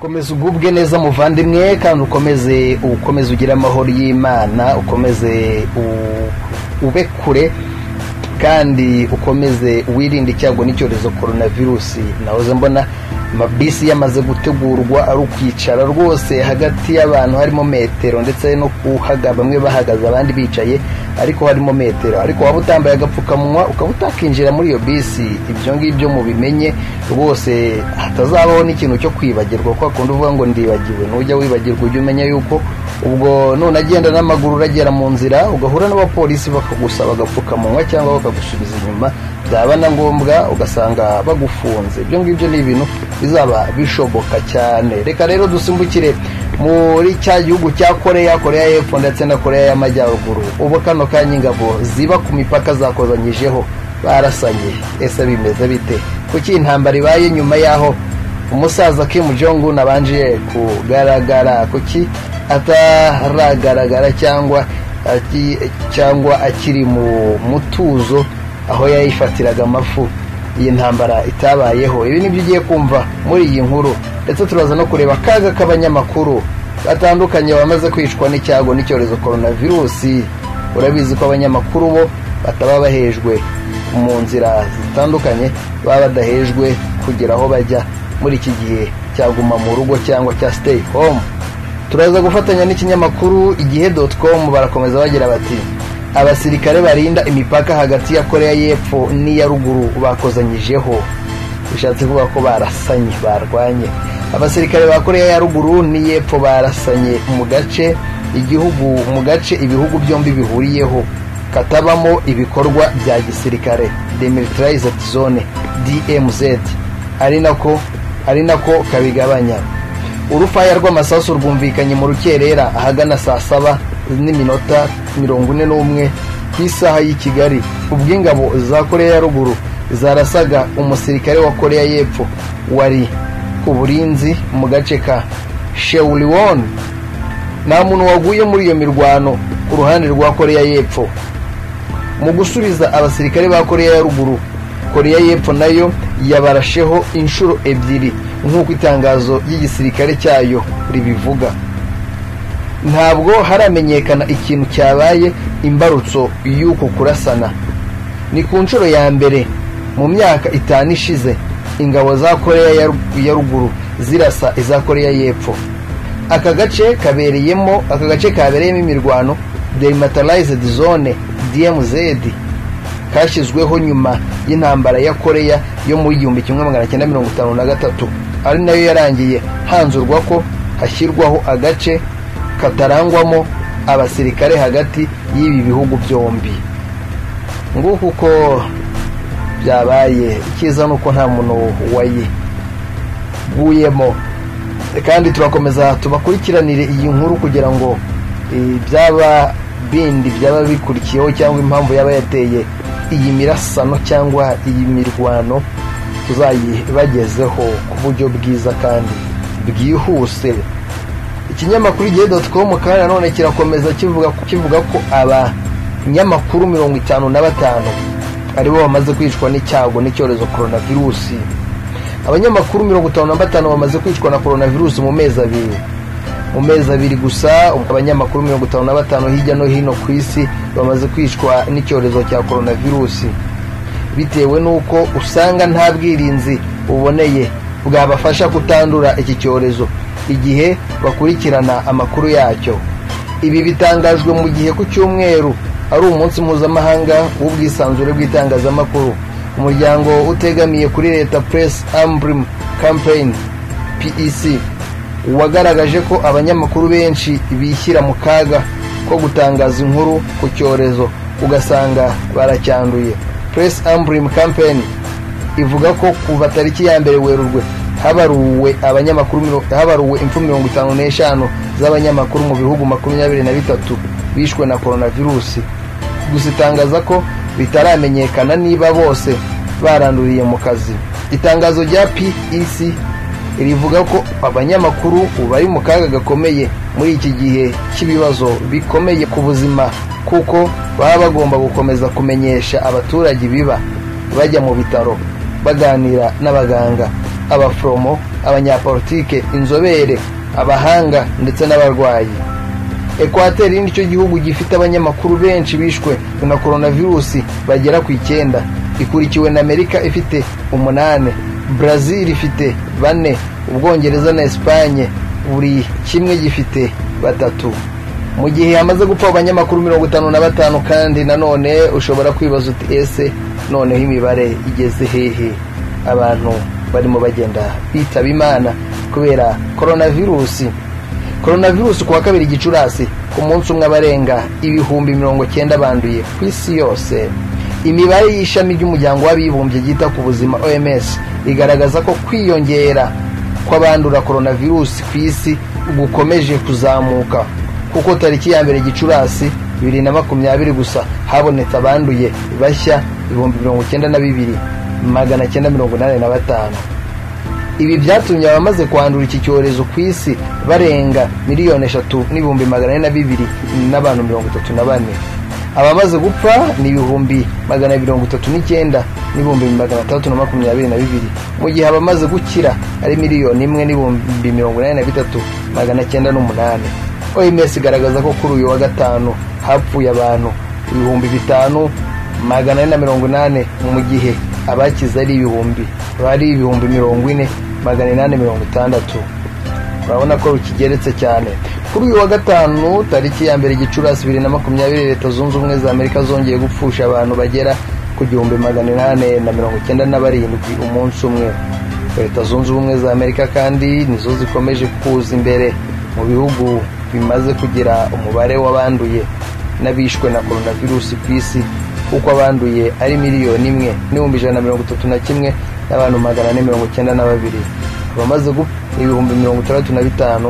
komeza ugubwe neza muvandimwe kandi ukomeze ukomeze ugire amahoro y'imana ukomeze u- ube kure kandi ukomeze wirinde icyago n'icyorezo korona virusi nahoze mbona amabisi yamaze gutegurwa ari ukwicara rwose hagati y'abantu harimo metero ndetse no kuhaga bamwe bahagaze abandi bicaye ariko harimo metero ariko waba utambaye agapfukamunwa ukaba utakinjira muri iyo bisi ibyo ngibyo mubimenye rwose hatazabaho n'ikintu cyo kwibagirwa kuko akunda uvuga ngo ndibagiwe nujya wibagirwa ujye umenya yuko ubwo none agenda n'amaguru uragera mu nzira ugahura n'abapolisi bakagusaba agapfukamunwa cyangwa bakagusubiza inyuma byaba na ngombwa ugasanga bagufunze ibyo ngibyo ni ibintu bizaba bishoboka cyane reka rero dusimbukire muri cya gihugu cya koreya koreya y'epfo ndetse na koreya y'amajyaruguru ubu kano kanya ingabo ziba ku mipaka zakobanyijeho barasanye ese bimeze bite kuki intambara ibaye nyuma y'aho umusaza Kim Jong Un abanje kugaragara kuki ataragaragara cyangwa aki- cyangwa akiri mu mutuzo aho yayifatiraga amafu iyi ntambara itabayeho ibi nibyo ugiye kumva muri iyi nkuru ndetse turaza no kureba akaga k'abanyamakuru batandukanye bamaze kwicwa n'icyago n'icyorezo coronavirusi urabizi ko abanyamakuru bo bataba bahejwe mu nzira zitandukanye baba badahejwe kugera aho bajya muri iki gihe cya guma mu rugo cyangwa cya stay home turaza gufatanya n'ikinyamakuru igihe com barakomeza bagira bati abasirikare barinda imipaka hagati ya koreya y'epfo n'iya ruguru bakozanyijeho bishatse kuvuga ko barasanye barwanye abasirikare ba koreya ya ruguru n'iy'epfo barasanye mu gace igihugu mu gace ibihugu byombi bihuriyeho katabamo ibikorwa bya gisirikare demilitarized zone dmz ari nako ari nako kabigabanya urufaya rw'amasasu rwumvikanye mu rukerera ahagana saa saba n'iminota mirongo ine n'umwe ku isaha y'i kigali ubwo ingabo za koreya ya ruguru zarasaga umusirikare wa koreya y'epfo wari ku burinzi mu gace ka shewuliwon nta muntu waguye muri iyo mirwano ku ruhande rwa koreya y'epfo mu gusubiza abasirikare ba koreya ya ruguru koreya y'epfo nayo yabarasheho inshuro ebyiri nk'uko itangazo ry'igisirikare cyayo ribivuga ntabwo haramenyekana ikintu cyabaye imbarutso y'uko kurasana ni ku nshuro ya mbere mu myaka itanu ishize ingabo za koreya ya rug- ya ruguru zirasa iza koreya y'epfo aka gace kabereyemo aka gace kabereyemo imirwano demilitarized zone dmz kashyizweho nyuma y'intambara ya koreya yo muri igihumbi kimwe magana cyenda mirongo itanu na gatatu ari nayo yarangiye hanzurwa ko hashyirwaho agace katarangwamo abasirikare hagati y'ibi bihugu byombi nguko uko byabaye icyiza ni uko nta muntu wayiguyemo kandi turakomeza tubakurikiranire iyi nkuru kugira ngo eh, byaba bindi byaba bikurikiyeho cyangwa impamvu yaba yateye iyi mirasano cyangwa iyi mirwano tuzayibagezeho ku buryo bwiza kandi bwihuse ikinyamakuru igihe com kandi nanone kirakomeza kivuga kivuga ko abanyamakuru mirongo itanu na batanu aribo bamaze kwicwa n'icyago n'icyorezo coronavirusi abanyamakuru mirongo itanu na batanu bamaze kwicwa na coronavirusi mu mezi abiri mu mezi abiri gusa abanyamakuru mirongo itanu na batanu hirya no hino ku isi bamaze kwicwa n'icyorezo cya coronavirusi bitewe n'uko usanga nta bwirinzi buboneye bwabafasha kutandura iki cyorezo igihe bakurikirana amakuru yacyo ibi bitangajwe mu gihe ku cyumweru ari umunsi mpuzamahanga w'ubwisanzure bw'itangazamakuru umuryango utegamiye kuri leta press ambrim campaign pec wagaragaje ko abanyamakuru benshi bishyira mu kaga ko gutangaza inkuru ku cyorezo ugasanga baracyanduye press ambrim campaign ivuga ko kuva tariki ya mbere werurwe habaruwe abanyamakuru miro- habaruwe impfu mirongo itanu n'eshanu z'abanyamakuru mu bihugu makumyabiri na bitatu bishwe na coronavirusi gusa itangaza ko bitaramenyekana niba bose baranduriye mu kazi itangazo rya pec rivuga ko abanyamakuru bari mu kaga gakomeye muri iki gihe cy'ibibazo bikomeye ku buzima kuko baba bagomba gukomeza kumenyesha abaturage ibiba bajya mu bitaro baganira n'abaganga abaforomo abanyapolitike inzobere abahanga ndetse n'abarwayi ekwateri nicyo gihugu gifite abanyamakuru benshi bishwe na coronavirus bagera ku icyenda ikurikiwe na amerika ifite umunani brazil ifite bane ubwongereza na esipanye buri kimwe gifite batatu mu gihe hamaze gupfa abanyamakuru mirongo itanu na batanu kandi nanone ushobora kwibaza uti ese noneho imibare igeze hehe abantu barimo bagenda bitaba imana kubera coronavirus coronavirus ku wa kabiri gicurasi ku munsi umwe abarenga ibihumbi mirongo cyenda banduye ku isi yose imibare y'ishami ry'umuryango w'abibumbye ryita ku buzima oms igaragaza ko kwiyongera kw'abandura coronavirus ku isi gukomeje kuzamuka kuko tariki ya mbere gicurasi bibiri na makumyabiri gusa habonetse abanduye bashya ibihumbi mirongo icyenda na bibiri magana cyenda mirongo inani na batanu ibi byatumye abamaze kwandura iki cyorezo ku isi barenga miliyoni eshatu n'ibihumbi magana ane na bibiri n'abantu mirongo itatu na bane abamaze gupfa ni ibihumbi magana mirongo itatu n'icyenda n'ibihumbi magana atandatu na makumyabiri na bibiri mu gihe abamaze gukira ari miliyoni imwe n'ibihumbi mirongo inani na bitatu magana cyenda n'umunani oms igaragaza ko kuri uyu wa gatanu hapfuye abantu ibihumbi bitanu magana ane na mirongo inani mu gihe abakize ari ibihumbi bari ibihumbi mirongo ine magana inani mirongo itandatu urabona ko rukigeretse cyane kuri uyu wa gatanu tariki ya mbere gicurasi bibiri na makumyabiri leta zunze ubumwe za amerika zongeye gupfusha abantu bagera ku gihumbi magana inani na mirongo icyenda na barindwi umunsi umwe leta zunze ubumwe za amerika kandi nizo zikomeje kuza imbere mu bihugu bimaze kugira umubare w'abanduye n'abishwe na coronavirus ku isi kuko abanduye ari miliyoni imwe n'ibihumbi ijana na mirongo itatu na kimwe n'abantu magana ane mirongo icyenda na babiri abamaze gupfa ibihumbi mirongo itandatu na bitanu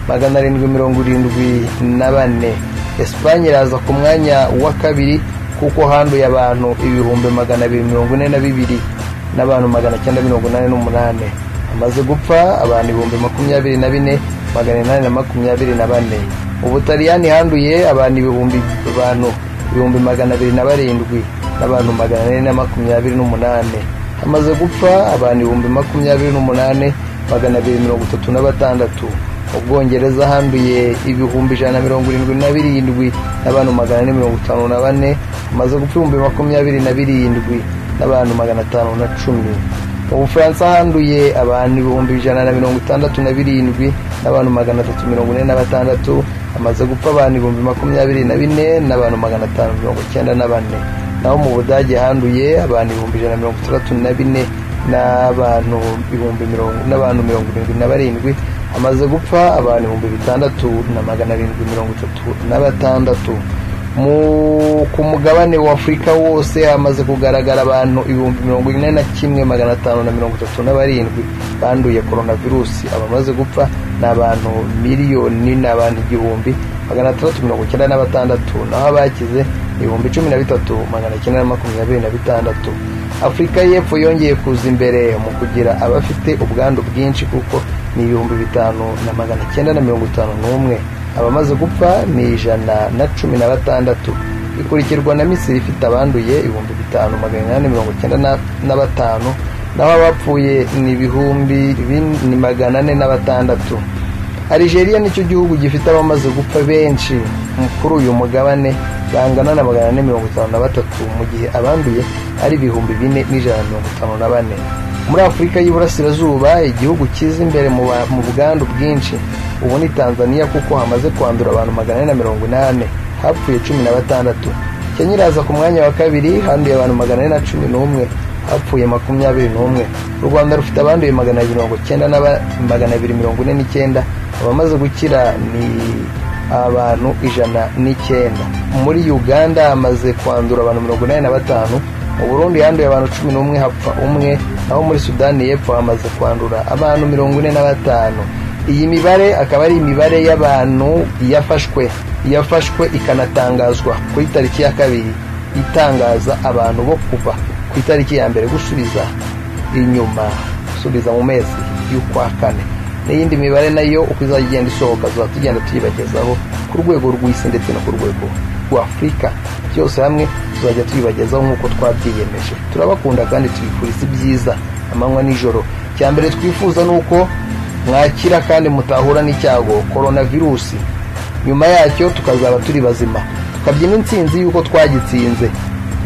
magana arindwi mirongo irindwi na bane esipanye iraza ku mwanya wa kabiri kuko handuye abantu ibihumbi magana abiri mirongo ine na bibiri n'abantu magana cyenda mirongo inani n'umunani hamaze gupfa abantu ibihumbi makumyabiri na bine magana inani na makumyabiri na bane ubutaliyani handuye abantu ibihumbi abantu ibihumbi magana abiri na barindwi n'abantu magana ane na makumyabiri n'umunani hamaze gupfa abantu ibihumbi makumyabiri n'umunani magana abiri mirongo itatu na batandatu ubwongereza handuye ibihumbi ijana na mirongo irindwi na birindwi n'abantu magana ane mirongo itanu na bane hamaze gupfa ibihumbi makumyabiri na birindwi n'abantu magana atanu na cumi mu bufaransa handuye abantu ibihumbi ijana na mirongo itandatu na birindwi n'abantu magana atatu mirongo ine na batandatu hamaze gupfa abantu ibihumbi makumyabiri na bine n'abantu magana atanu mirongo icyenda na bane naho mu budage handuye abantu ibihumbi ijana na mirongo itandatu na bine n'abantu ibihumbi mirongo n'abantu mirongo irindwi na barindwi hamaze gupfa abantu ibihumbi bitandatu na magana arindwi mirongo itatu na batandatu ku mugabane w'afurika wose hamaze kugaragara abantu ibihumbi mirongo ine na kimwe magana atanu na mirongo itatu na barindwi banduye coronavirusi abamaze gupfa ni abantu miliyoni ni abantu igihumbi magana atandatu mirongo icyenda na batandatu naho abakize ibihumbi cumi na bitatu magana cyenda na makumyabiri na bitandatu afurika y'epfo yongeye kuza imbere mu kugira abafite ubwandu bwinshi kuko ni ibihumbi bitanu na magana cyenda na mirongo itanu n'umwe abamaze gupfa ni ijana na cumi na batandatu ikurikirwa na misiri ifite abanduye ibihumbi bitanu magana inani mirongo icyenda na batanu naho abapfuye ni ibihumbi ni magana ane na batandatu algeria nicyo gihugu gifite abamaze gupfa benshi kuri uyu mugabane bangana na magana ane mirongo itanu na batatu mu gihe abanduye ari ibihumbi bine n'ijana na mirongo itanu na bane muri afurika y'iburasirazuba igihugu cyiza imbere mu bwandu bwinshi ubu ni tanzania kuko hamaze kwandura abantu magana ane na mirongo inani hapfuye cumi na batandatu kenya iraza ku mwanya wa kabiri handuye abantu magana ane na cumi n'umwe hapfuye makumyabiri n'umwe u rwanda rufite abanduye magana abiri mirongo icyenda magana abiri mirongo ine n'icyenda abamaze gukira ni abantu ijana n'icyenda muri uganda hamaze kwandura abantu mirongo inani na batanu mu burundi handuye abantu cumi n'umwe hapfa umwe naho muri sudani y'epfo hamaze kwandura abantu mirongo ine na batanu iyi mibare akaba ari imibare y'abantu yafashwe yafashwe ikanatangazwa kuri tariki ya kabiri itangaza abantu bo kuva ku itariki ya mbere gusubiza inyuma gusubiza mu mezi y'ukwa kane n'iyindi mibare nayo uko izajya igenda isohoka tuzaba tugenda tuyibagezaho ku rwego rw'isi ndetse no ku rwego rw'afurika byose hamwe tuzajya tuyibagezaho nk'uko twabyiyemeje turabakunda kandi tubifuriza ibyiza amanywa n'ijoro icya mbere twifuza ni uko mwakira kandi mutahura n'icyago korona virusi nyuma yacyo tukazaba turi bazima tukabyina insinzi y'uko twagitsinze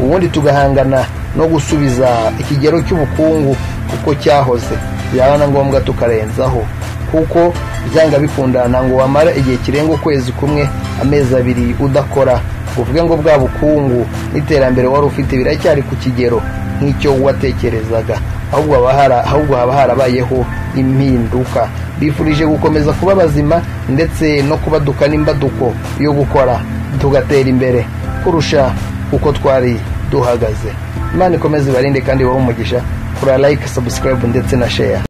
ubundi tugahangana no gusubiza ikigero cy'ubukungu kuko cyahoze byaba na ngombwa tukarenzaho kuko byanga bikundana ngo wamara igihe kirenga ukwezi kumwe amezi abiri udakora uvuge ngo bwa bukungu n'iterambere wari ufite biracyari ku kigero nk'icyo watekerezaga ahubwo haba hari- ahubwo haba harabayeho impinduka bifurije gukomeza kuba bazima ndetse no kubaduka n'imbaduko yo gukora tugatera imbere kurusha uko twari duhagaze imana ikomeze ibarinde kandi ibahe umugisha kora like subscribe ndetse na share